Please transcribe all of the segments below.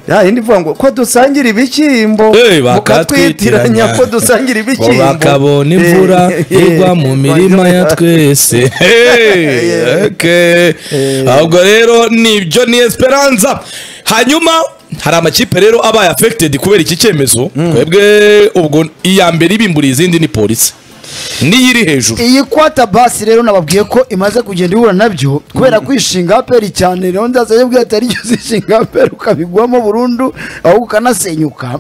ya yindi ivuga ngo ko dusangira ibishyimbo Eh, bakatwitiranya. mukatwitiranya ko dusangira ngo ibishyimbo bakabona imvura Eh, eh, igwa mu mirima ya twese Eh. Okay. ahubwo rero nibyo ni esperanza hanyuma hari amakipe rero abaye affected kubera iki cyemezo twebwe ubwo iya mbere ibimburiye izindi ni polisi niyo iri hejuru iyi kwata basi rero nababwiye ko imaze kugenda ihura nabyo kubera kwishinga aperi cyane rero ndaza yabwiye atari ryo zishinga aperi ukabigwamo burundu ahubwo ukanasenyuka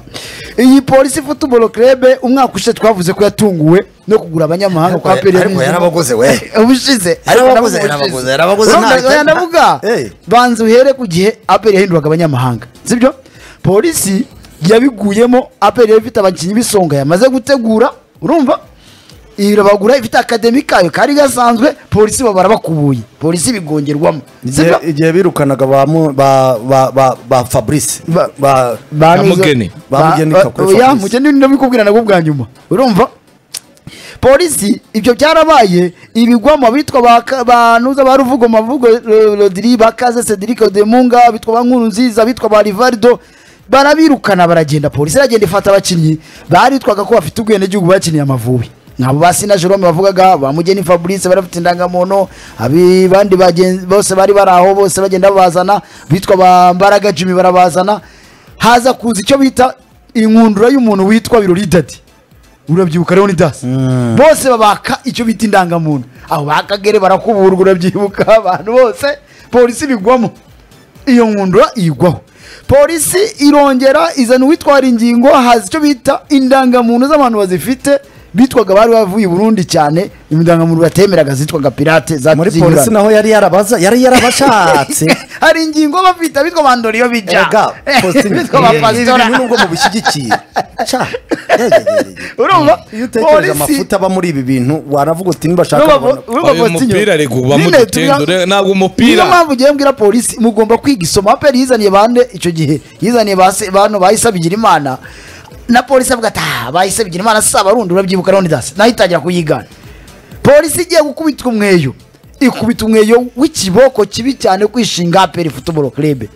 iyi polisi futuboro kerebe umwaka ushize twavuze ko yatunguwe no kugura abanyamahanga kwa aperi ariko yarabaguze we ubushize Ariko Nabo yarabaguze, ubushize. yarabaguze, yarabaguze Urumva, nta- oya, ndavuga Eh. banza uhere ku gihe aperi yahinduraga abanyamahanga sibyo polisi yabiguyemo aperi yari ifite abakinnyi b'isonga yamaze gutegura urumva irabagura ifite akademi kayo kari gasanzwe polisi babara bakubuye polisi bigongerwamo Igihe- sibyo igihe birukanaga ba mu- ba- ba- ba- ba fabrice Ba- ba Banuze- Mugeni. Ba- Bamugeni ba- kakure oya, Fabrice. mugeni ndabikubwira nabwo bwa nyuma urumva polisi ibyo byarabaye ibigwamo bitwa banuza ba ruvugo mavugo Ro- rodiri bakaze cedric odemunga bitwa ba nkuru nziza bitwa ba rivaldo barabirukana baragenda polisi iragenda ifata abakinnyi baritwaga ko bafite ubwenegihugu bakiniye amavubi nk'abo ba sina jerome bavugaga ba mugeni fabrice bari bafite indangamuntu abandi bagenzi- bose bari bari aho bose bagenda babazana bitwa ba mbaraga jimmy barabazana haza kuza icyo bita inkundura y'umuntu witwa birori dadi urabyibuka rero ni dasi bose babaka icyo bita indangamuntu aho bakagere barakuburwa urabyibuka abantu bose polisi bigwamo iyo nkundura iyigwaho polisi irongera izana uwitwara ingingo haza icyo bita indangamuntu z'abantu bazifite bitwaga bari bavuye i burundi cyane indangamuntu batemeraga zitwaga pirate za muri zinyuranye. polisi naho yari yarabaza yari yarabashatse hari ingingo bafite bitwa bandoriyo bijya Erega, posting- bitwa Ibi bapasitora bintu nubwo mubishyigikiye Ca, yegegegege. urumva iyo utekereje amafuta aba muri ibi bintu waravuga uti nibashaka babona- Oya, umupira ari kugwamo dutendure, ntabwo umupira- niyo mpamvu ugiye mbwira polisi mugomba kwiga isomo aperi yizaniye bande icyo gihe yizaniye ba se- bantu bahise bigira imana na polisi avuga ati ah bahise bigira imana si abarundi urabyibuka none dasi nayo itangira kuyigana polisi igiye gukubitwa umweyo ikubita umweyo w'ikiboko kibi cyane kwishinga aperi futuboro kerebe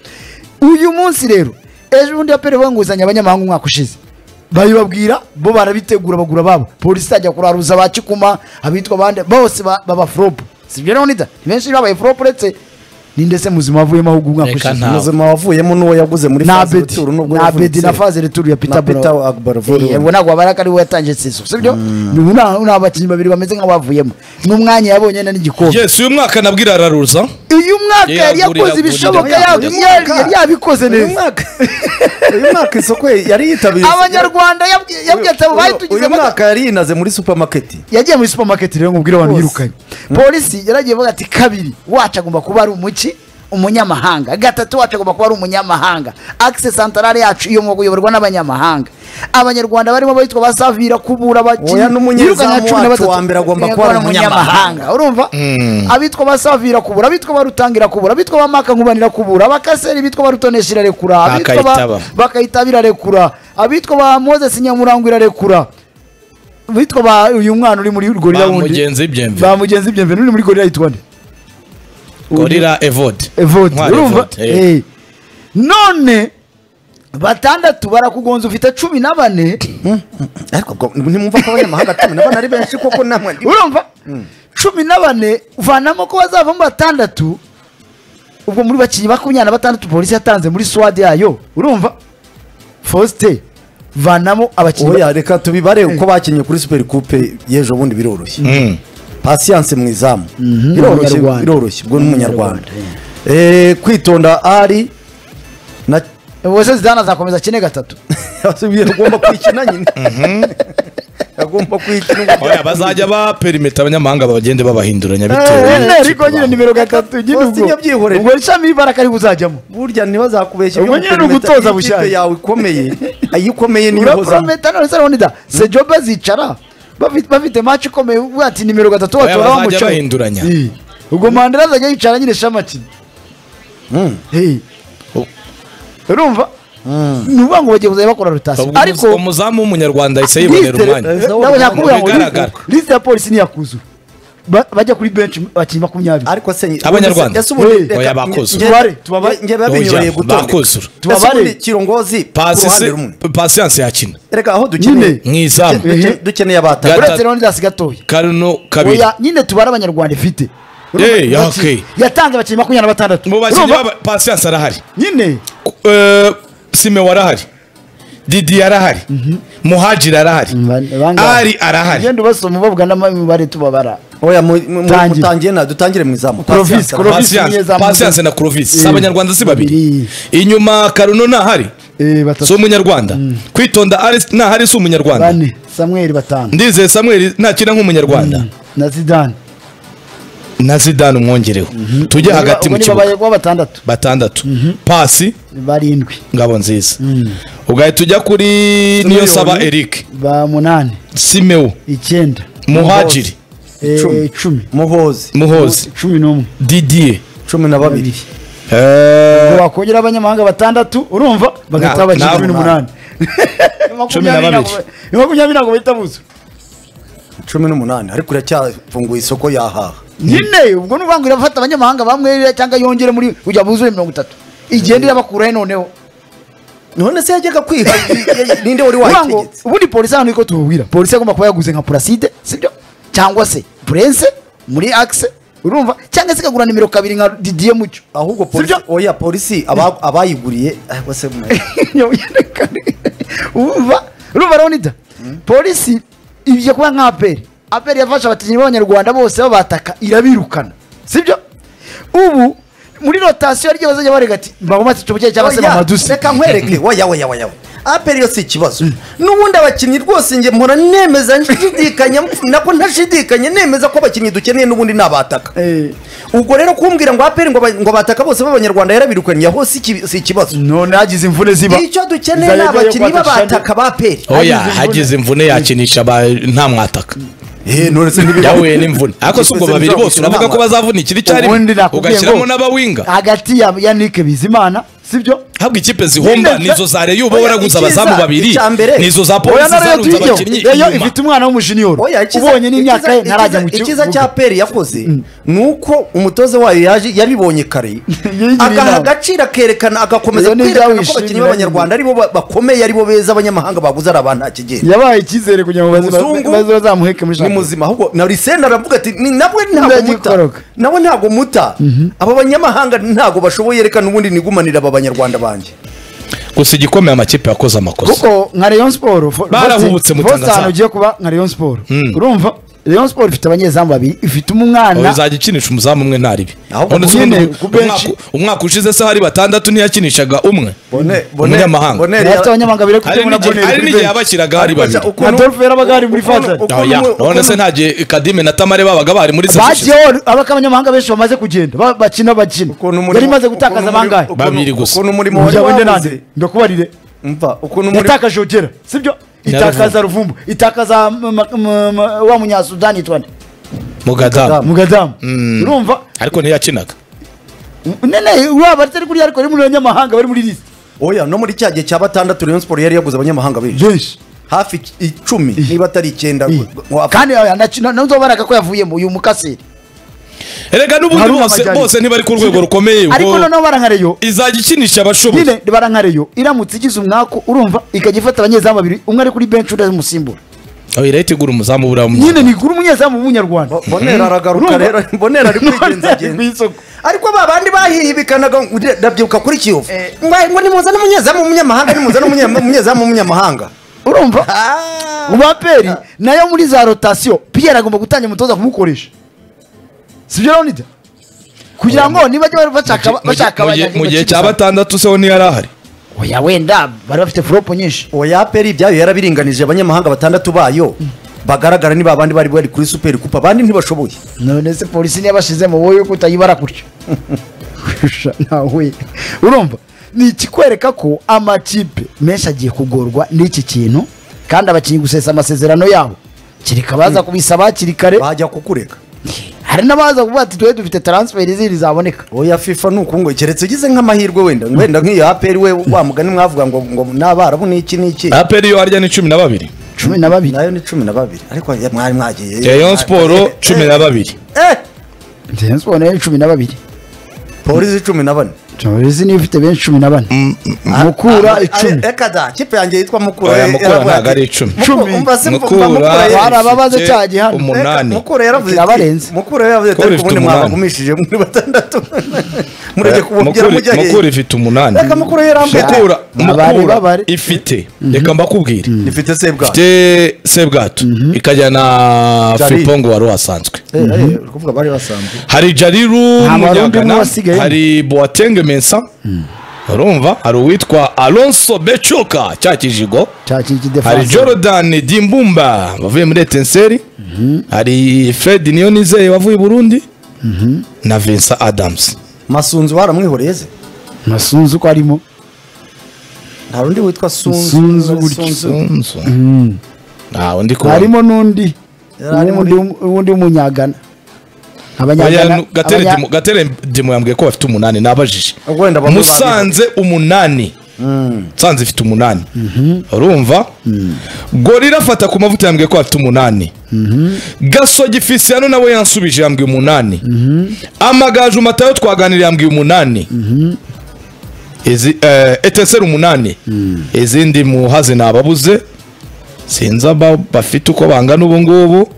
uyu munsi rero ejo bundi aperi banguzanya abanyamahanga umwaka ushize babibabwira bo barabitegura bagura babo polisi itajya kuraruza ba kikuma abitwa abandi bose ba- baba foropu sibyo rero nida ni benshi babaye foropu uretse ni ndetse muzima wavuyemo ahubwo umwaka Reka ushize nta- umuzima wavuyemo n'uwo yaguze muri na Faze beti Retour n'ubwo na yavunitse. beti na faze returu ya Na peter Peter Bro- Agbarovu. Eh, yego ntabwo wabara ko ari we yatangiye sezo sibyo ubu nta- nta bakinnyi babiri bameze nk'abavuyemo n'umwanya yabonye na n'igikombe yes uyu mwaka nabwira araruza uyu mwaka yari Yagurira, yakoze ibishoboka agurira, yari agurira. yari yabikoze uyu neza mwaka uyu mwaka isoko ye yari yitabiriye abanyarwanda yabwiye yabwiye ati abo Uyu- bayitugize uyu mwaka yari yinaze muri supermarket yagiye muri supermarket rero mubwire abantu Bose. yirukanye polisi yaragiye avuga ati kabiri wacu agomba kuba ari umuki umunyamahanga gatatu wacu agomba kuba ari umunyamahanga akise santarare yacu iyo mu kuyoborwa n'abanyamahanga abanyarwanda barimo bitwa ba savira kubura abakinnyi Oya, n'umunyezamu Yirukanye nka cumi na wacu batatu. wa mbere agomba Eh, kuba ari urumva abitwa ba savira kubura abitwa ba rutangira kubura abitwa ba maka nkubanira kubura abakaseri bitwa ba rutonesha irarekura abitwa Bakayitaba. ba bakayitaba irarekura abitwa ba moses nyamurangwa irarekura bitwa ba uyu mwana uri muri gorira Ba wundi Mugenzi Bienvenue. ba mugenzi byemve uri muri gorira yitwa nde gorira evode evote Ntwari urumva Evode, eh. Eh. none batandatu barakugonza ufite cumi na bane ariko ubwo ntimwumva ko abanyamahanga cumi na bane ari benshi koko namwe urumva cumi na bane uvanamo ko bazavamo batandatu ubwo muri bakinnyi makumyabiri na batandatu polisi yatanze muri swade yayo urumva fosite vanamo abakinnyi oya reka tubibare uko bakinnye kuri super coupe y'ejo bundi biroroshye pasiyanse mu izamu biroroshye Umunyarwanda. biroroshye ubwo n'umunyarwanda Umunyarwanda, Eh, kwitonda ari na wese zidana azakomeza akine gatatu yasubiye agomba kwikina nyine agomba kwikina oya bazajya ba perimeta abanyamahanga bagende babahinduranya bitewe Eh, ariko nyine nimero gatatu nyine Faustin ubwo yabyihoreye. ubwo ishami imbaraga ari buzajyamo burya ntibazakubeshye Ubwo nyine ni ugutoza bushake. yawe ikomeye ayikomeye niyo ihozamo uraprometa none se urabona se joba zicara bafi- bafite match ikomeye uvuga ati nimero gatatu Oya, watora bazajya wamucaho bahinduranya. ubwo mandela azajya yicara nyine shamakina urumva ni ukuvuga ngo bagiye kuzajya bakora rotasiyo ariko ariko umuzamu w'umunyarwanda ahise yibonera liste- umwanya eh, nabo yakubwira ngo Bigaragara. liste- liste ya polisi ntiyakuzura ba- bajya kuri benshi abakinnyi makumyabiri ariko se Abanyarwanda. ese ubundi Hey. reka- Oya, bakoze. nge- Tubare, tubabare. nge- nge babinyoreye Oya, gutondeka. bakoze. ese Tubabare. ubundi kirongozi ku ruhande pasisi rumwe pasiyanse yakina reka aho Nyine. dukeneye mu izamu duke- Ehe. dukeneye abatari Gatatu. uretse leonidas gatoya karino kabiri oya nyine tubare abanyarwanda ifite Eh, Urumva, ya, okay. yatanze abakinnyi makumyabiri na batandatu mu bakinnyi Urumva? baba- pasiyanse arahari nyine Eh, sime arahari didi arahari muhajiri arahari ari arahari genda ubasoma ubavuga n'imibare tubabara oya mu- mu- mu- Tangira. mutangire na dutangire mu izamu Provisi, Patience, Provisi. Patience- nyezamu- patience na kurovisi si Eh. abanyarwanda si babiri Babiri. inyuma karuno ntahari Eh, si batatu umunyarwanda kwitonda ari ntahari si umunyarwanda bane samweli batanu ndizeye samuel ntakina nk'umunyarwanda na zidane na zidane umwongereho tujye hagati mu kibuga kuba batandatu batandatu pasi barindwi ngabo nziza ugahita ujya kuri niyo saba eric ba munani simewu icyenda muhajiri eh, Icumi. icumi muhozi muhozi cumi n'umwe didier cumi na babiri Eh, Ngo wakongera abanyamahanga batandatu urumva bagahita Na- bakina na- cumi n'umunani Cumi na babiri. Ni makumyabiri ntabwo bahita buza cumi n'umunani ariko iracyafunguye isoko yahaha nyine ubwo ni ukuvuga ngo irafata abanyamahanga bamwe cyangwa yongere muri kujya buzure mirongo itatu igenda irabakuraho noneho none se yajyaga kwiha ninde wari Kuvuga ngo wayitegetse ubundi polisi hano niko tububwira polisi agomba kuba yaguze nka puraside sibyo cyangwa se purense muri akise urumva cyangwa se ikagura nimero kabiri nka didiye mucyo ahubwo polisi Sibyo? oya polisi aba- abayiguriye ah, bose mu- urumva urumva leonida polisi ibyo kuba nka aperi aperi yafashe abakinnyi b'abanyarwanda bose babataka irabirukana sibyo ubu muri rotasiyo rye bazajya barega ati bagomati tumuke cyangwa se Oya, bamaduse reka nkwereke waya waya waya aperi yo si ikibazo n'ubundi abakinnyi rwose njye mpora nemeza nshidikanya nako ntashidikanye nemeza ko abakinnyi dukeneye n'ubundi ni abataka Eh, ubwo rero kumbwira ngo aperi ngo ba- ngo bataka bose b'abanyarwanda yarabirukanye aho si iki- si ikibazo none hagize imvune ziba icyo dukeneye ni abakinnyi b'abataka ba aperi oya hagize imvune. hagize imvune yakinisha aba- nta mwataka none se yahuye n'imvune ariko si ubwo Ese babiri bose bizagukina uravuga nta ko bazavunikira ubundi icyarimwe nakubwiye ugashyiramo ngo- n'abawinga hagati ya ya nike bizimana sibyo habwa ikipe zihomba Nyine- nizo zareyo uba Oya, waragutse icyiza, abazamu babiri icya mbere. nizo za oya polisi na reyo zarunze tuyijyeho abakinnyi reyo inyuma ifite umwana w'umujiniyoro Oya, icyiza- ubonye n'imyaka ye icyiza- ntarajya mu icyiza- kibuga icyiza cya peri yakoze ni uko umutoza wayo yaje yabibonye kare Yigiriye agaha inama. agaciro akerekana agakomeza Iyo ni kwerekana ko ibyawishimira abakinnyi nyine. b'abanyarwanda aribo ba- bakomeye aribo beza abanyamahanga baguze ari abantu akigenda yabaye icyizere kugira ngo baze- Umuzungu baze bazamuheke muri ni muzima ahubwo na lisenda aravuga ati "Ni- nawe ntabwo muta Ndagikoroga. nawe ntabwo muta aba banyamahanga ntabwo bashoboye reka n'ubundi nigumanira aba banyarwanda banjye gusa igikomeye amakipe yakoze amakosa kuko nka Rayon Sport fo- Barahubutse Faustin- mu Tanzania. Faustin ahantu ugiye kuba nka Rayon Sport urumva Rayon Sport ifite abanyezamu babiri ifite umwana uzajya ukinisha umuzamu umwe ntaribi Ahubwo None se nyine, ubundi ku benshi. umwaka- umwaka ushize se hari batandatu ntiyakinishaga umwe Bone- bone- Umunyamahanga. Boneri yafite abanyamahanga bari hari kutemura n'igihe hari n'igihe bonere yabashyiraga hari babiri Ukuntu- na Adolphe yarabagari muri ukuntu- Faisal. ukuntu- Oya, none se ukuntu- nta gihe kadime na tamare babaga bari muri sezon ishize? bagiyeho abaka abanyamahanga benshi bamaze kugenda ba- bakina bakina ukuntu umurimo- yari imaze gutakaza ukuntu umurimo- abangahe ukuntu- Babiri gusa. ukuntu umurimo wari mujya wende wabuze. nande ndakubarire Umva, ukuntu umurimo- yatakaje ogera sibyo Na itakaza ruvumbu itakaza m- ma- m- ma- wa munyasudani yitwa nde? mugadamu mugadamu urumva ariko ntiyakinaga nene uraba atari kuriya ariko ari muri abanyamahanga bari muri lisite oya no muri cya gihe cya batandatu rayon sport yari yaguze abanyamahanga benshi benshi hafi ic- icumi niba atari icyenda Iyi. ngo apfa. kandi ntuzobaraga ko yavuyemo uyu mukaseri erega n'ubundi Haruna bose Majari. bose ntibari ku rwego rukomeye ariko ubwo noneho barankareyo izajya ikinisha abashoboye nyine barankareyo iramutse igize umwaku urumva ikajya ifata abanyezamu babiri umwe ari kuri benshi undi umusimbura aho irahita igura umuzamu buriya nyine w'umunyarwanda. ni kuri umunyezamu w'umunyarwanda Bo- bonera aragaruka Urumva? rero bonera ari None ari ku kwigenzagenza isoko. ariko ba bandi bahihibikanaga ngo ure- ndabyibuka kuri kiyovu ngo ngo nimuzane umunyezamu w'umunyamahanga nimuzane umunyama- umunyezamu w'umunyamahanga urumva Ah! mu baperi nayo muri za rotasiyo piyeri agomba gutangira umutoza kumukoresha sibyo leonida kugira ngo niba bajya bashaka Mu gihe- bashaka mu gihe- mu gihe abanyagihugu cya batandatu se ho ntiyari ahari oya wenda bari bafite foropo nyinshi oya aperi ibyayo yarabiringanije abanyamahanga batandatu bayo bagaragara ni ba bandi bari bari kuri superi kupa abandi ntibashoboye none se polisi ntiyabashizemo wowe yuko utayibara gutyo Sha, nawe urumva ni ikikwereka ko amakipe menshi agiye kugorwa n'iki kintu kandi abakinnyi gusesa amasezerano yabo kereka baza kubisaba hakiri kare bajya kukureka hari n'abaza kuvuga ati twe dufite taransiferi ziri zaboneka oya fifa ni uku ngo keretse ugize nk'amahirwe wenda wenda nk'iyo aperi we wa mugani mwavuga ngo ngo n'abarabu ni iki ni iki aperi yo harya ni cumi na babiri cumi na babiri nayo ni cumi na babiri ariko mwari mwagiye Rayon Sport cumi na babiri Eh, Rayon Sport nayo cumi na babiri polisi cumi na bane polisi niyo ifite benshi cumi na bane mukura icumi reka da kipe yanjye yitwa mukura Oya, Mukura yaravuye ati, ntabwo ari icumi. "Muku- Cumi. umva se- umva Mukura Mukura yari- Wari ababaze ifite cya gihano. umunani Reka, Mukura yaravuze Kirabarenze. ati Mukura yaravuze ati Mukura ariko ifite ubundi umunani. mwabagumishije muri batandatu mureke kubabwira Mukura- mujya Mukura hehe ifite umunani Reka Mukura yarambaye ati, Mukura- Babare, Mukura babare. ifite reka mbakubwire ifite sebwa ifite sebwato ikajya na Jari. filipongo wari wasanzwe uri kuvuga bari basanzwe hari jariru Nta Barundi umwe munyagana wasigaye. hari boatenge mensa urumva hari uwitwa alonso becuka cya kijigo cyakiki hari defense jordan dimbumba wavuye muri etenseri hari fred niyonizeye wavuye i burundi na vincent adams masunzu baramwihoreye se masunzu ko arimo nta rundi witwa sunzu Sunzu gutyo. Sunzu. Sunzu. ntawe ndi kubona harimo n'undi Yari ari muri- Uwundi- uwundi w'umunyagana Oya, abanyagana Gatare abanya- Dimo- Gatare Dimo yambwiye ko bafite umunani nabajije Wenda bamwe musanze umunani musanze ifite umunani urumva gorira afata ku mavuta yambwiye ko bafite umunani gasogi fisiyano nawe yansubije yambwiye umunani amagaju matayo twaganiriye yambwiye umunani Izi- eh, eteseri umunani izindi muhazi ni ababuze sinzi aba bafite uko bangana ubu ngubu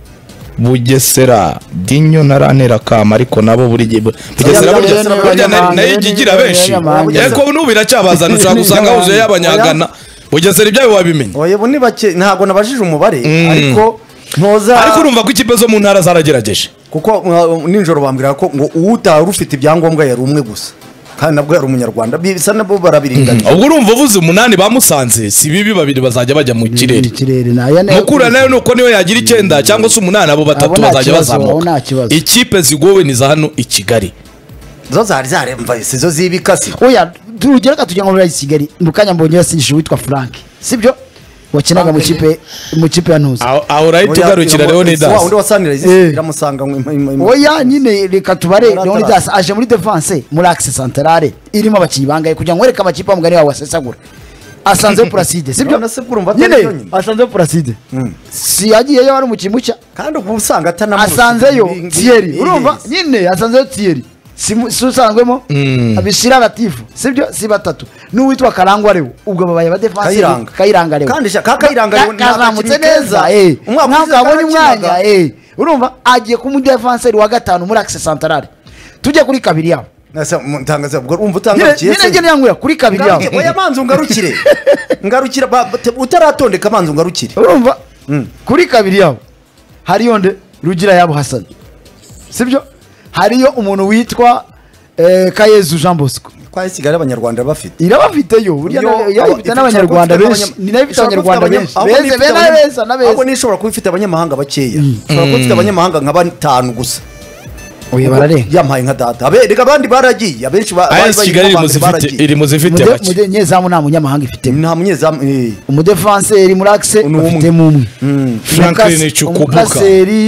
bugesera dinyo ntarantera kama ariko nabo buri gihe bugesera Oya, burya Bugesera burya na- burya nayo ni- igira benshi Bugesera. ariko n'ubu biracyabazana ushobora gusanga huzuye y'abanyagana bugesera ibyayo wabimenye oya ubu ni bake ntabwo nabajije umubare ariko ntoza ariko urumva ko ikipe zo mu ntara zaragerageje kuko uh, nijoro bambwira ko ngo uwutari ufite ibyangombwa yari umwe gusa kandi nabwo yari umunyarwanda bisa nabo barabiringaniye ubwo urumva uvuze umunani bamusanze si bibi babiri bazajya bajya mu kirere ikirere nayo nayo- mukura nayo nuko niyo yagira icyenda cyangwa se umunani abo batatu Abo nta bazajya kibazo, abo bazamuka nta kibazo. ikipe zigowe ni za hano i kigali zo zari zaremva isi zo z'ibikasi oya turugereka tugira ngo muri kigali mu kanya mbonye yasindishije uwitwa frank sibyo wakinaga mu kipe mu kipe ya ntuzi aho aho urahita ugarukira rero ni wa wundi dazi wasanira Eh. iramusanga ngo ima- ima- ima- oya nyine reka tubare Muri leonidas aje muri defense muri axe centrale irimo abakinnyi bangaye kugira ngo wereke amakipe wa mugani wawe asesagura asanzeho puraside sibyo None se bwo urumva atari byo nyine nyine? asanzeho puraside Mm. si yagiyeyo ari umukinnyi mushya kandi ubu usanga atanamurushije asanzeyo ibi- ngibi- tiyeri yes. urumva nyine asanzeyo tiyeri si mu- si usanzwemo abishira latifu sibyo si batatu n'uwitwa karangwa rewo ubwo babaye ba defense Kayiranga. kayiranga rewo Kandi sha- ka- Kayiranga Lewo ni kazamutse agakinnyi neza keza. eh. Umwaka ntabwo ushize abonye karakinaga. umwanya eh. urumva agiye kuba umudefanseri wa gatanu muri akise santarare tujye kuri kabiri yabo Nasa- mu- ntangaza- ubwo urumva nyine utangarukiye se? nyine njye yangura kuri kabiri yabo Ngarukiye- oya abanza ungarukire ngarukira ba- te- utaratondeka abanza ungarukire urumva kuri kabiri yabo hariyo nde rugira yabo hasani sibyo hariyo umuntu witwa eh, kayezu jean bosco kwa kigali abanyarwanda bafite irabafiteyo burya Yo, nayo- nayo ifite aba- n'abanyarwanda ishobora kuba benshi ifite ni nayo ifite ishobora kuba abanyarwanda ifite benshi abanya- beza ahubwo n'ifite be n'abeza abanya- ahubwo n'abeza n'ishobora kuba ifite abanyamahanga bakeya ishobora kuba ifite abanyamahanga nka batanu gusa oya bararenga yamaye nka data Abe- reka abandi baragiye abenshi ba- bari as bayiva kigali iri mu abantu zifite baragiye. iri mu zifite Umude- make umude- nyezamu nta munyamahanga ifitemo nta munyezamu eh. umudefanseri muri akise Ni umwe. bafitemo umwe Franklin Umukase- Chukwuka. umukaseri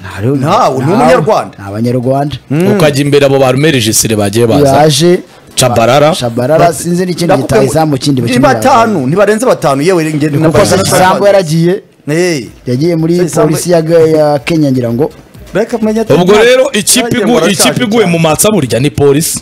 ntawe Ntawe, ni umunyarwanda. ni abanyarwanda ukajya imbere abo barumeregisire bagiye baza yaje cabarara shabarara sinzi n'ikindi Ndakubwiye- gitayizamu kindi ni bakeneye batanu ntibarenze batanu yewe nge kuko sasisambu yaragiye Eh. yagiye muri Sasisambu- polisi ya ga- ya kenya ngira ngo Reka menya ati- ubwo nta- rero ikipe ntagiye igu- ngo ikipe arashaje iguye cyane. mu matsa burya ni polisi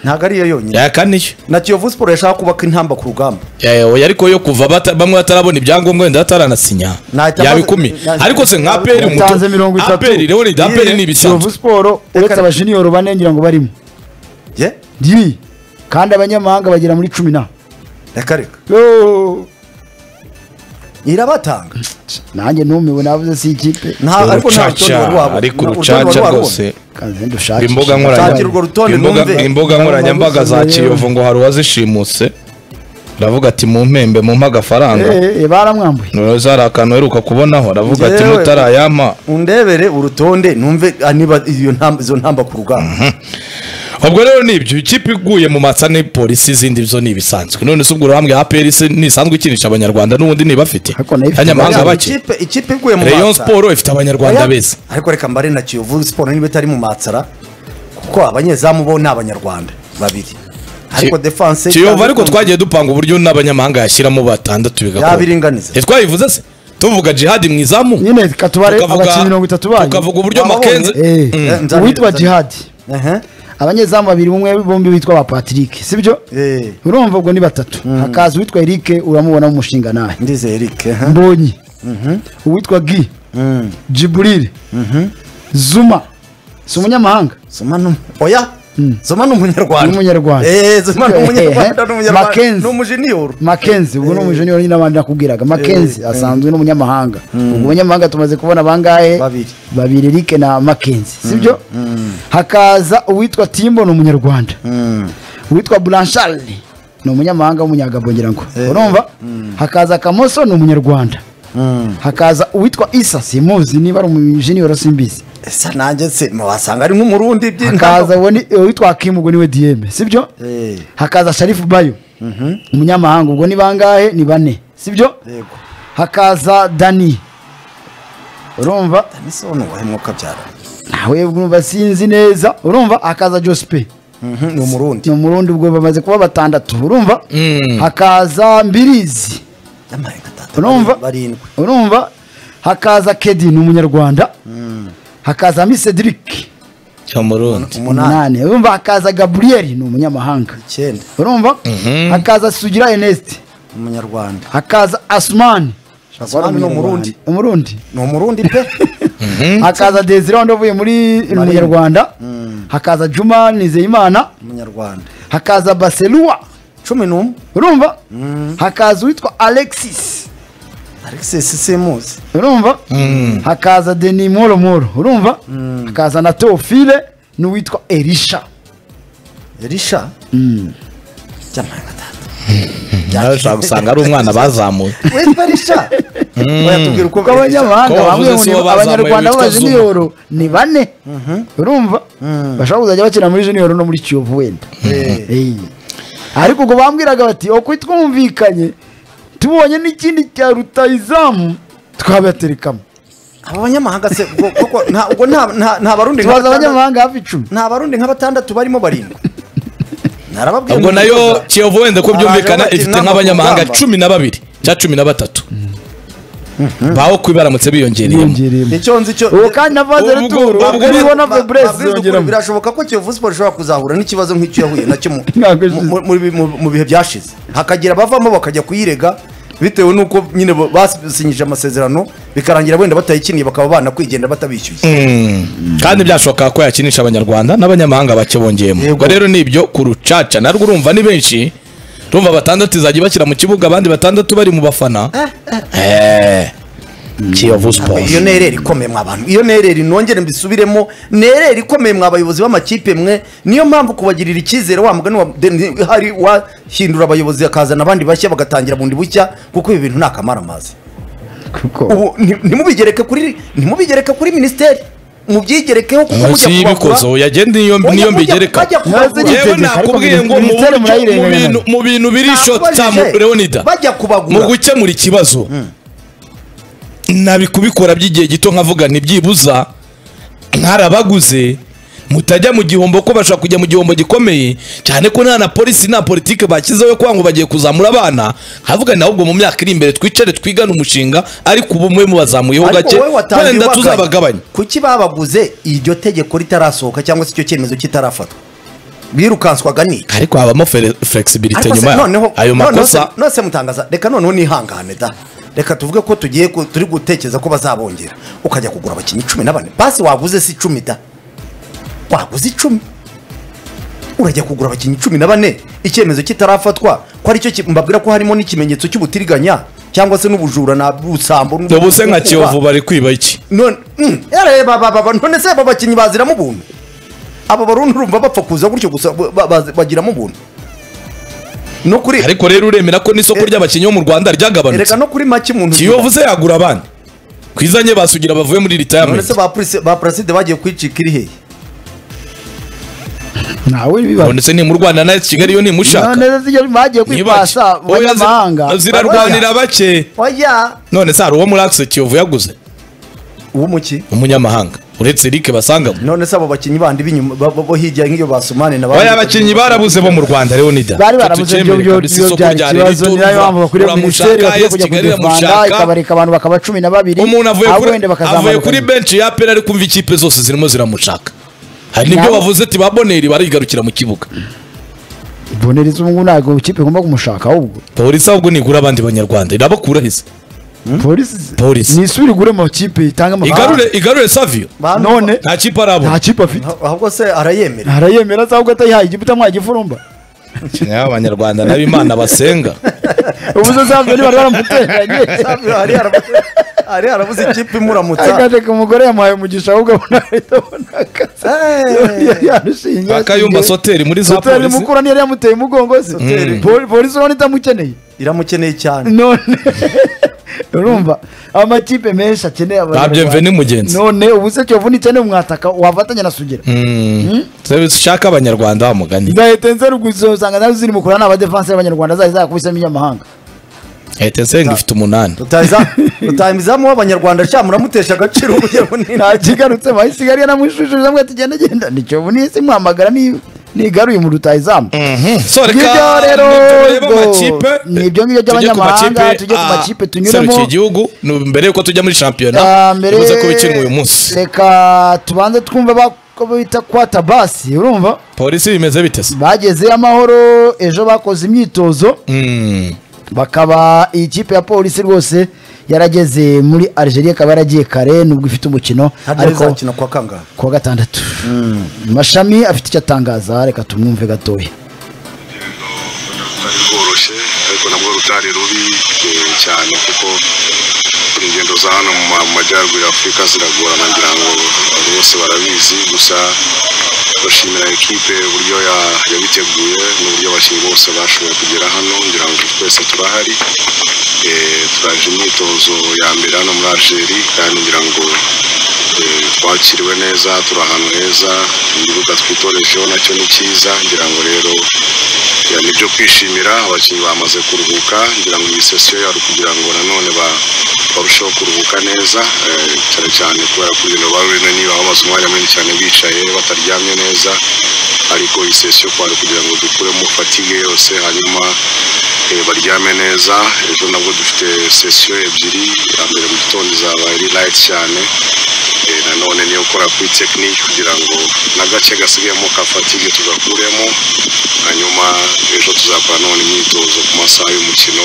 ntabwo ariyo yonyine yaka niyo na kiyovu siporo yashaka kubaka intamba ku rugamba Eh, oya ariko yo kuva bata- bamwe batarabona ibyangombwa wenda bataranasinya Nahita yaba maze- ikumi nahita- ariko se nka aperi umuto- Yatanze mirongo itatu. aperi rero ni aperi ni ibisanzwe kiyovu siporo uretse abajiniyoro bane ngira ngo barimo ye ndi kandi abanyamahanga bagera muri cumi na reka reka Yo! irabatanga nanjye numiwe navuze si ikipe nta ariko nta Urucaca, rutonde wari wabona. ariko Nta rutonde wari urucaca warubona. rwose kanze ndushake imbuga Shakira urwo rutonde nkoranya- imbuga- mwumve. imbuga nkoranyambaga za kiyovu ngo hari uwazishimutse aravuga ati mu mpembe mumpe agafaranga baramwambuye ntuza hari akantu uheruka kubonaho aravuga ati Yewe. mutarayampa undebere urutonde numve ah, niba iyo ntamba izo ntamba ku rugamba ubwo rero ni ibyo ikipe iguye mu matsa ni polisi izindi zo ni ibisanzwe none se ubwo urambwira aperi se ntisanzwe ikinisha abanyarwanga n'ubundi ntibafite Ariko nayo ifite abanyamahanga Oya, bake ikipe ikipe iguye mu rayon matsa. siporo ifite abanyarwanda Oya, beza ariko reka mbare na kiyovu siporo niba itari mu matsara kuko abanyezamu bo ni abanyarwanda babiri ariko defanse kiyovu ariko twagiye dupanga uburyo n'abanyamahanga yashyiramo batandatu bigakora Yabiringaniza. ntitwabivuze se tuvuga jihadi mu izamu nyine katubare abakinnyi mirongo itatu banyu tukavuga uburyo Wababonye? makenze Eh, Eh, nzabira, uwitwa nzabira. jihadi Aha. abanyezamu babiri umwe bombi bitwa ba patrick sibyo Eh, urumva ubwo ni batatu hakaza uwitwa eric uramubona mu mushinga nawe ndizeye Eric aha. mbonyi uwitwa gi Mm. jiburire zuma si umunyamahanga Zuma ni oya Zuma ni ni umunyarwanda umunyarwanda Eh, Zuma ni umunyarwanda Eh, ni umunyarwanda Mackenzie. ni umujiniyoro makenzi ubwo ni umujenior nyine abandi nakubwiraga makenzi asanzwe ni umunyamahanga ubwo umunyamahanga tumaze kubona bangahe Babiri. babiri eric na makenzi sibyo hakaza uwitwa timbo ni umunyarwanda uwitwa blanchard ni umunyamahanga w'umunyagabo ngira ngo urumva hakaza kamoso ni umunyarwanda hakaza uwitwa isa simuzi niba ari umujenior simbizi ese nanjye se wasanga ari nk'umurundi hakaza uwo ni- uwitwa hakimu ubwo niwe diyeme sibyo Eh. hakaza sharifu bayo umunyamahanga ubwo ni bangahe ni bane sibyo yego hakaza dani urumva ese wowe nubahe mwuka byara nawe urumva sinzi neza urumva hakaza josipe ni umurundi ni umurundi ubwo bamaze kuba batandatu urumva Mm. hakaza mbirizi Yamarenga tata, urumva barindwi urumva hakaza kedi ni umunyarwanda hakaza misediriki cyamurundi umunani umunani urumva hakaza gaburiyeli ni umunyamahanga icyenda urumva hakaza sugira enesite umunyarwanda hakaza asumani Asumani ni umurundi umurundi ni umurundi pe hakaza desire wandi uvuye muri munyarwanda hakaza juma nizeyimana umunyarwanda hakaza baselua cumi n'umwe urumva hakaza uwitwa alexis alexis simuzi urumva hakaza deni moromoro urumva hakaza na teofile n'uwitwa elisha elisha byamarenga tata nawe ushobora gusanga ari umwana bazamuye witwa elisha oya tubwira uko kuko abanyamahanga Ko bavuze bamwe si bo mu bazamuye abanyarwanda bitwa Zuma. b'abajeniyoro ni bane urumva bashobora kuzajya bakina muri jeniyoro no muri kiyovu wenda Eh. Eh. ariko ubwo bambwiraga bati uko twumvikanye tubonye n'ikindi cya rutayizamu twabaterekamo aba banyamahanga se ubwo- koko nta- ubwo nta- nta nta barundi nka tubaza batandatu- abanyamahanga hafi icumi nta barundi nka batandatu barimo barindwi narababwira ubwo nayo kiyovu wenda ko byumvikana Abaje ifite bakina nk'abanyamahanga urugamba. cumi na babiri cya cumi na batatu baho kuba baramutse biyongereyemo biyongereyemo icyo nzi cyo ubu kandi na Ubwo- vazeli turu ubwo- nibo Ba- na ba- feburesi babwize ukuri, zongeramo birashoboka ko kiyovu siporo ishobora kuzahura n'ikibazo nk'icyo yahuye nacyo mu- Mwaka ushize. mu- mu- mu- mu bihe byashize hakagira abavamo bakajya kuyirega bitewe n'uko nyine bo- basinyije amasezerano bikarangira wenda batayikiniye bakaba banakwigendera batabishyuye kandi byashoboka ko yakinisha abanyarwanda n'abanyamahanga bake bongeyemo Yego. ubwo rero ni ibyo ku rucaca narwo urumva ni benshi urumva batandatu izajya ibashyira mu kibuga abandi batandatu bari mu bafana Eh. kiyovu siporo iyo nereri ikomeye mw'abantu iyo nereri nongere mbisubiremo nereri ikomeye mw'abayobozi b'amakipe mwe niyo mpamvu kubagirira icyizere wa mugani wa deni- hari wahindura abayobozi akazana abandi bashya bagatangira bundi bushya kuko ibi bintu ni akamaramaza kuko ubu ni- ntimubigereke kuri ntimubigereke kuri minisiteri mubyigerekeho kuko munsi y'ibikozo yagenda niyo niyo mbigereka yewe Tegeko, nakubwiye ariko ngo mu buryo- minisiteri mu murayirenganya. bintu- mu bintu biri shoti tamu leonida bajya mu kubagura gukemura ikibazo nabi kubikora by'igihe gito nkavuga ntibyibuza nkarabaguze mutajya mu gihombo ko bashobora kujya mu gihombo gikomeye cyane ko nta na polisi nta politiki bashyizeho yo kuvuga ngo bagiye kuzamura abana nkavuga nawe ubwo mu myaka iri imbere twicare twigane umushinga ariko ubu mwe mubazamuyeho Ariko gake wowe watangiye wenda ubaganya. tuzabagabanya kuki babaguze iryo tegeko ritarasohoka cyangwa se icyo cyemezo kitarafatwa birukanswaga niki ariko habamo fere- flexibility Ariko se nyuma yaho noneho- ayo noneho makosa se- nose mutangaza reka noneho nihangane da reka tuvuge ko tugiye ku- turi gutekereza ko bazabongera ukajya kugura abakinnyi cumi na bane basi waguze si icumi da waguze icumi urajya kugura abakinnyi cumi na bane icyemezo kitarafatwa ko aricyo ki- mbabwira ko harimo n'ikimenyetso cy'ubutiriganya cyangwa se n'ubujura na busambo n'ubu- ubu se nka n'ukuba. kiyovu bari kwiba iki none mm, ere, ba- ba- ba- ba- none se aba bakinnyi baziramo ubuntu aba barundi urumva bapfa kuza gutyo gusa ba- ba- ba- bagiramo ubuntu no kuri ariko rero uremera ko n'isoko Eh, ry'abakinnyi bo mu rwanda ryagabanutse ereka no kuri make umuntu kiyovu se yagura abana kwizanye basugira bavuye muri none retirement se ba Pris- ba paraside bagiye kwicika iri hehe ntawe biba none se ni mu rwanda nawe kigali yo nimushaka none se bagiye kwipasa mu banyamahanga zirarwanira bake oya none se hari uwo muri akise kiyovu yaguze uwo muki umunyamahanga uretse Eric basangamo none se abo bakinnyi bandi b'inyuma bo- bo bo hirya nk'iyo basumane na baya abakinnyi barabuze bo mu Rwanda Leonida bari barabuze ibyo byo byo byari ikibazo niyo mpamvu bakuriye minisiteri bakwiye kujya kujya rwanda ikabareka abantu bakaba cumi na babiri umuntu avuye abo kuri wenda avuye kuri bakazamuka bench ya pera ari kumva ikipe zose zirimo ziramushaka hari n'ibyo Nyawe. bavuze ati ba Boneri barigarukira mu kibuga boneri z'umugu ntabwo ikipe igomba kumushaka ahubwo polisi ahubwo nigura abandi banyarwanda irabakura hise polisi Polisi. nisubire igure amakipe itange amafaranga igarure igarure Savio none nta kipe arabona nta kipe afite ahubwo se arayemera arayemera se ahubwo atayihaye igiputa mwaye igifurumba Nyawe abanyarwanda nabo imana basenga ubu zo savyo ntibari baramuteranye Safi hari harabuze- hari harabuze ikipe imuramutsa akajeka umugore yamuhaye umugisha ahubwo abona ahita abona akazi Eh, yarushinge akayumba soteri muri za soteri polisi mukura niyo yari yamuteye umugongo se Soteri. Poli- polisi urabona itamukeneye iramukeneye cyane none urumva amakipe menshi akeneye ba Bienvenu mugenzi none ubu se cyovu n'icyane mwataka wafatanya na sugera Sabe ushaka abanyarwanda wa mugani zahita nzarugwiza usanga nazo ziri mu kurana abadefanse b'abanyarwanda zari zakubisemo iy'amahanga leta nsenga ifite umunani utayizamu w'abanyarwanda sha muramutesha agaciro kugira ngo ni- ntakigarutse bahisigaye yanamushushuje amwe ati genda genda ni cyovu n'isi mwamagara ni- nigaruye mu rutayizamu so reka ngibyo rero nitureba ubwo amakipe nibyo ngibyo tujye ku by'abanyamahanga, makipe, tujye ku ah, makipe tunyuremo. serukiye igihugu ni mbere yuko tujya muri shampiyona Ah, mbere tubuze ko bikinwa uyu munsi reka tubanze twumva bako bita kwatabasi urumva polisi bimeze bite se bagezeyo amahoro ejo bakoze imyitozo Mm. bakaba iyi kipe ya polisi rwose yarageze muri algeria ikaba yaragiye kare nubwo ifite umukino hariya ariko izakina kwa kangahe kuwa gatandatu mashami afite icyo atangaza reka tumwumve gatoya rutari rworoshye ariko nabwo rutari rubi eh, cyane kuko ingendo za hano mu ma- mu majyaruguru ya afurika ziragorana ngira ngo bose barabizi gusa bashimira ekipe uburyo ya- yabiteguye n'uburyo abakinnyi bose bashoboye kugera hano ngira ngo twese turahari Eh, turaje imyitozo ya mbere hano muri algeri kandi ngira ngo eh, twakiriwe neza turi ahantu heza igibuga twitorejeho nacyo ni cyiza ngira ngo rero Ya, ni ibyo kwishimira abakinnyi bamaze kuruhuka ngira ngo iyi sesiyo yari kugira ngo nanone ba- barusheho kuruhuka neza eh, cyane cyane kubera ko urugendo barurimo niba bamaze umwanya munini cyane bicaye bataryamye neza ariko iyi sesiyo kwari kugira ngo dukuremo fatigue yose hanyuma eh, baryame neza ejo nabwo dufite sesiyo ebyiri iya mbere mu gitondo izaba ari light cyane Eh, nanone niyo ukora kuri tekinike kugira ngo n'agace gasigayemo ka fatigue tugakuremo hanyuma ejo tuzakora none imyitozo ku masaha y'umukino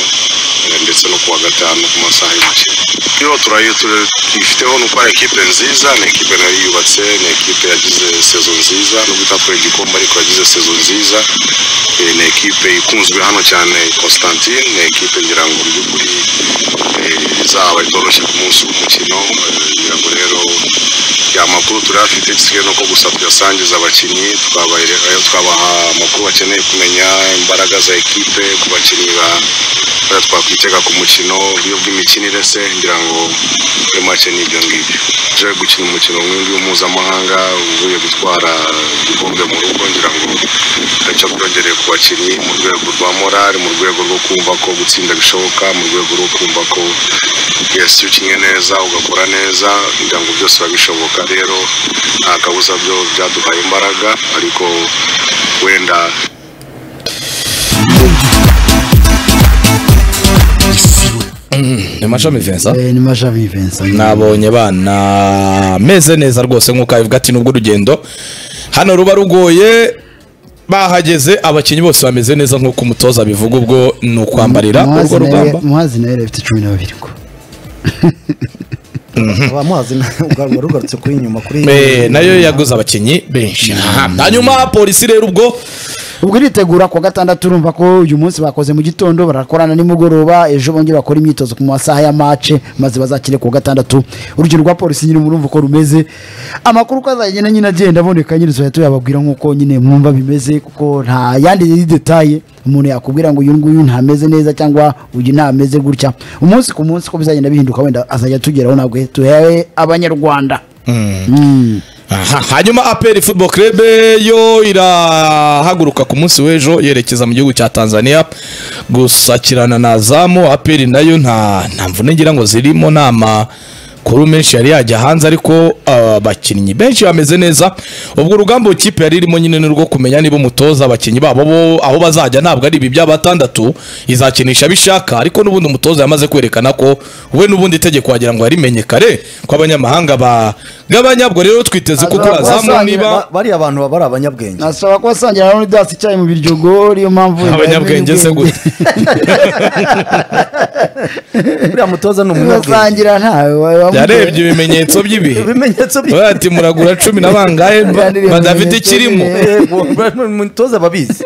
eh, ndetse no kuwa gatanu ku masaha y'umukino yo turayo tuyifiteho ni uko ari ekipe nziza ni ekipe nayo yubatse ni ekipe yagize sezo nziza nubwo itatwaye igikombe ariko yagize sezo nziza Eh, ni ekipe ikunzwe hano cyane constantine ni ekipe ngira ngo mu by'ukuri eh, izaba itoroshye ku munsi w'umukino Eh, ngira ngo rero ya makuru turayafite gisigaye nuko gusa tuyasangiza abakinnyi tukabaha- tukabaha amakuru bakeneye kumenya imbaraga za ekipe ku bakinnyi ba- bariya twakwitega ku mukino uburyo bw'imikinire se ngira ngo muri make ni ibyo ngibyo tuje gukina umukino nk'undi mpuzamahanga uvuye gutwara igikombe mu rugo ngira ngo aricyo twongereye ku bakinnyi mu rwego rwa morale mu rwego rwo kumva ko gutsinda bishoboka mu rwego rwo kumva ko yes iyo ukinnye neza ugakora neza ngira ngo byose biba bishoboka rero nta kabuza byo byaduhaye imbaraga ariko wenda ni mashami Vincent Eh, ni mashami vincent nabonye bana meze neza rwose nk'uko abivuga ati nubwo urugendo hano ruba rugoye bahageze abakinnyi bose bameze neza nk'uko umutoza abivuga ubwo ni ukwambarira urwo Muhazi nawe- rugamba muhazi nawe yari afite cumi na babiri ko abamuhazi ubwo rugarutse kuri inyuma kuri Eh, nayo yaguze abakinnyi benshi hanyuma polisi rero ubwo ubwo iritegura ku wa gatandatu urumva ko uyu munsi bakoze mu gitondo barakorana nimugoroba ejo bongere bakora imyitozo ku masaha ya mace maze bazakire ku wa gatandatu urugero rwa polisi nyine murumva uko rumeze amakuru uko azagenda nyine agenda aboneka nyine tuzajya tuyababwira nk'uko nyine mwumva bimeze kuko nta yandi detaye umuntu yakubwira ngo uyu nguyu ntameze neza cyangwa uyu ntameze gutya umunsi ku munsi ko bizagenda bihinduka wenda azajya tugeraho ntabwo tuyahe abanyarwanda Mm. Aha, hanyuma aperi football club yo irahaguruka ku munsi w'ejo yerekeza mu gihugu cya tanzania gusakirana na zamu aperi nayo nta nta mvune ngira ngo zirimo nta ma kuri menshi yari yajya hanze ariko abakinnyi benshi bameze neza ubwo urugamba ikipe yari irimo nyine ni urwo kumenya niba umutoza abakinnyi babo bo aho bazajya ntabwo ari ibi by'abatandatu izakinisha bishaka ariko n'ubundi umutoza yamaze kwerekana ko we n'ubundi itegeko wagira ngo yarimenye kare ko abanyamahanga bagabanya ubwo rero twiteze ko Azaba kurazamu asangira niba ba- bariya abantu baba ari abanyabwenge nasaba ko asangira na Leonidas icyayi mu biryogo niyo mpamvu abanyabwenge se gute uriya mutoza ni umunyabwenge basangira ntawe yarebye ibimenyetso by'ibihe ibimenyetso bye we ati muragura cumi na bangahe Yandiriye badafite ibimenyetso ikirimo bye. Yego, umutoza babizi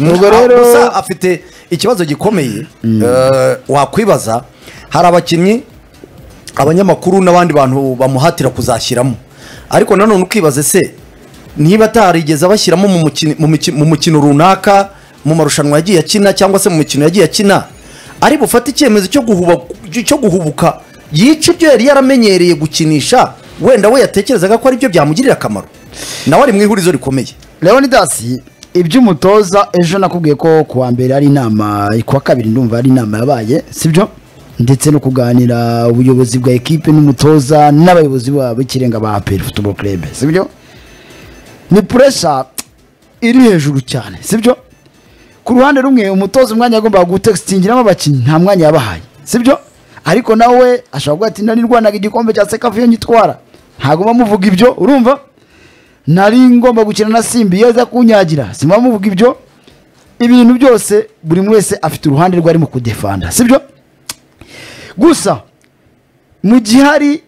ubwo Ah, rero gusa afite ikibazo gikomeye eh, wakwibaza hari abakinnyi abanyamakuru n'abandi bantu bamuhatira kuzashyiramo ariko nanone ukibaza se niba atarigeze abashyiramo mu mukino- mu miki- mu mukino runaka mu marushanwa yagiye akina cyangwa se mu mikino yagiye akina ari bufate icyemezo cyo guhuba- cyo guhubuka yica ibyo yari yaramenyereye gukinisha wenda we yatekerezaga ko ari byo byamugirira akamaro nawe ari mu ihurizo rikomeye Leonidas iby'umutoza ejo nakubwiye ko ku wa mbere ari inama kuwa kabiri ndumva ari inama yabaye sibyo ndetse no kuganira ubuyobozi bwa ekipe n'umutoza n'abayobozi babo ikirenga ba APR Football Club sibyo ni pressure iri hejuru cyane sibyo ku ruhande rumwe umutoza umwanya yagombaga gutextingiramo abakinnyi nta mwanya yabahaye sibyo ariko nawe ashobora kuvuga ati ndanirwanaga igikombe cya sekafu iyo nyitwara ntagomba muvuga ibyo urumva nari ngomba gukina na simbi yaza kunyagira simba muvuga ibyo ibintu byose buri umwe wese afite uruhande rwe arimo kudefanda sibyo gusa mu gihe hari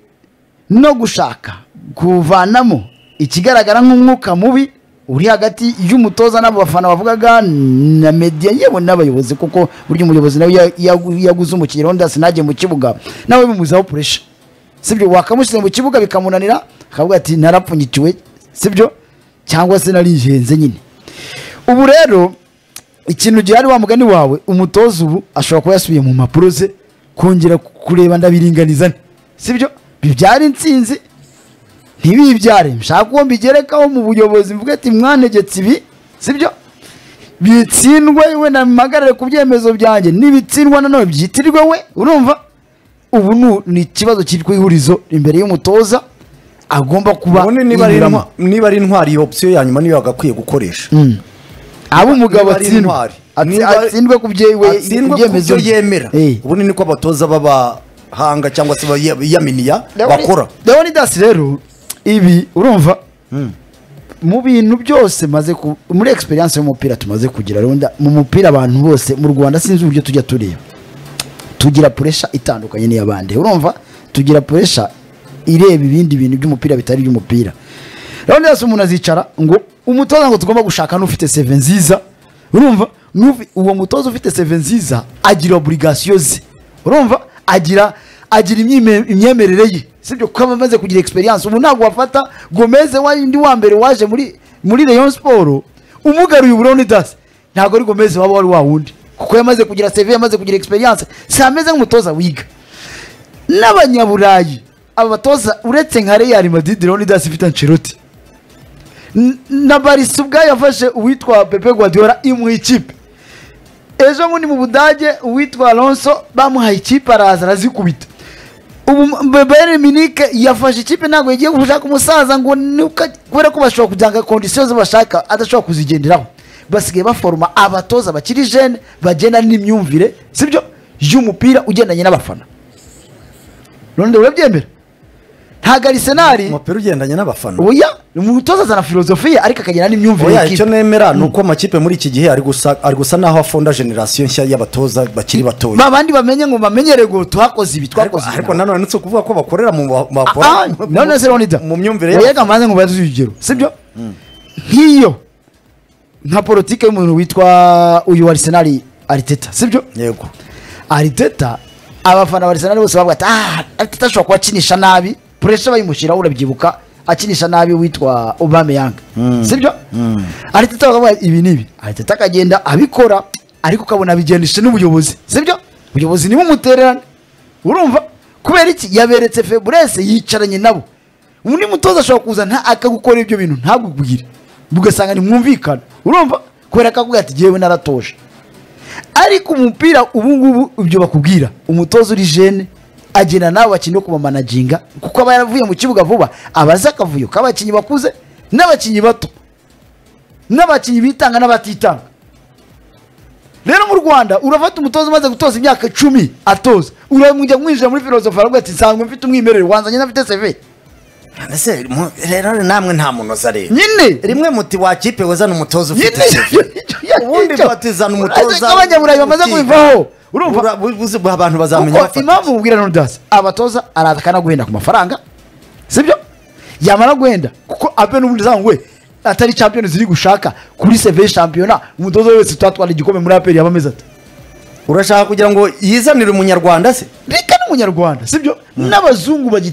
no gushaka kuvanamo ikigaragara nk'umwuka mubi uri hagati y'umutoza n'abo bafana bavugaga na media yewe n'abayobozi kuko burya umuyobozi nawe ya- ya- yaguze umukinnyi Leonidas ntajye mu kibuga nawe bimuzaho puresha sibyo wakamushyize mu kibuga bikamunanira akavuga ati narapfunyikiwe sibyo cyangwa se narihenze nyine ubu rero ikintu gihari wa mugani wawe umutoza ubu ashobora kuba yasubiye mu mpapuro ze kongera kureba ndabiringaniza nte sibyo bibyara intsinzi ntibibyare nshaka uwo mbigerekaho mu buyobozi mvuga ati mwanegetse ibi sibyo bitsindwe we namagarare ku byemezo byanjye nibitsindwa nanone byitirirwe we urumva ubu nu- ni ikibazo kiri ku ihurizo imbere y'umutoza agomba kuba ubundi niba ari yinyuramo. intwa- niba ari intwari iyo opsiyo ya nyuma niyo yagakwiye gukoresha aba umugabo Niba ari atsindwa intwari. Atsi- Niba- atsindwe ku byewe atsindwa ku byo yemera Eh. ubundi niko abatoza b'abahanga cyangwa se bayaminiya Leoni- bakora Leonidas rero ibi urumva mu bintu byose maze ku- muri experience y'umupira tumaze kugira runda mu mupira abantu bose mu Rwanda sinzi uburyo tujya tureba tugira pressure itandukanye n'iy'abandi urumva tugira pressure ireba ibindi bintu by'umupira bitari iby'umupira Leonidas umuntu azicara ngo umutoza ngo tugomba gushaka n'ufite seve nziza urumva n'ufi- uwo mutoza ufite seve nziza agira obligation ze urumva agira agira imyime- imyemerere ye sibyo kuko aba amaze kugira experience ubu ntabwo wafata Gomez wandi wa mbere waje muri muri Rayon Sport umugaruye ubu Leonidas ntabwo ari Gomez waba wari wa wundi kuko yamaze kugira CV yamaze kugira experience si ameze nk'umutoza wiga n'abanyaburayi abatoza uretse nka Real Madrid Leonidas ifite Ancelotti N- na Barca ubwayo yafashe uwitwa Pepe Guardiola mu ikipe ejo bundi mu budage uwitwa Alonso bamuhaye ikipe araza arazikubita ubu M- Bayern Munich yafashe ikipe ntabwo yagiye gushaka umusaza ngo ni uko- kubera ko bashobora kujyanga kondisiyo ze bashaka adashobora kuzigenderaho basigaye baforoma abatoza bakiri jene bagenda n'imyumvire sibyo y'umupira ugendanye n'abafana none urabyemera ntabwo arisenali umupira ugendanye n'abafana oya umutoza azana filozofiya ariko akagera n'imyumvire oya icyo y'ikipe. nemera ni uko amakipe muri iki gihe ari gusa ari gusa n'aho afunda generasiyo nshya y'abatoza bakiri batoya ba bandi bamenye ngo bamenyere ngo twakoze ibi ariko twakoze ibi. ariko nanone ni ukuvuga ko bakorera mu ba- bakora Ah, ah, mu- none se Leonidas mu myumvire oya yabo reka mbanze ngo urugero sibyo nk'iyo nka politike y'umuntu witwa uyu wa Arsenal Arteta sibyo yego Arteta abafana ba Arsenal bose bavuga ati ah Arteta ashobora kuba akinisha nabi pressure bayimushyiraho urabyibuka akinisha nabi witwa Aubameyang sibyo Arteta bakavuga ibi nibi Arteta akagenda abikora ariko ukabona abigendesha n'ubuyobozi sibyo ubuyobozi nibo umutererane urumva kubera iki yaberetse Febres yicaranye nabo undi mutoza ashobora kuza nta akagukora ibyo bintu ntabubwire ugasanga ntimwumvikana urumva kubera ko akavuga ati jyewe naratoje ariko umupira ubu ngubu ibyo bakubwira umutoza uri jene agena n'abo bakinnyi bo kumamanaginga kuko aba yaravuye mu kibuga vuba aba azi akavuyo k'abakinnyi bakuze n'abakinnyi bato n'abakinnyi bitanga n'abatitanga rero mu rwanda urafata umutoza umaze gutoza imyaka icumi atoza uramujya mwinjira muri filozofi aravuga ati nsanzwe mfite umwimerere wanzanye n'afite seve Ese mu- rero namwe nta munoza rero nyine rimwe muti wakipe wazana umutoza nyine ufite CV. ubundi batizana umutoza abanyaburayi bamaze ukiga. kubivaho urumva Ura- bu- buzi- abantu bazamenya kuko bafata impamvu mubwira nodasi abatoza araza akanaguhenda ku mafaranga sibyo yamara guhenda kuko abe n'ubundi zamu we atari champion ziri gushaka kuri seve shampiyona umutoza wese tutatwara igikombe muri aperi yaba ameze ati urashaka kugira ngo yizanire umunyarwanda se reka n'umunyarwanda sibyo n'abazungu bagi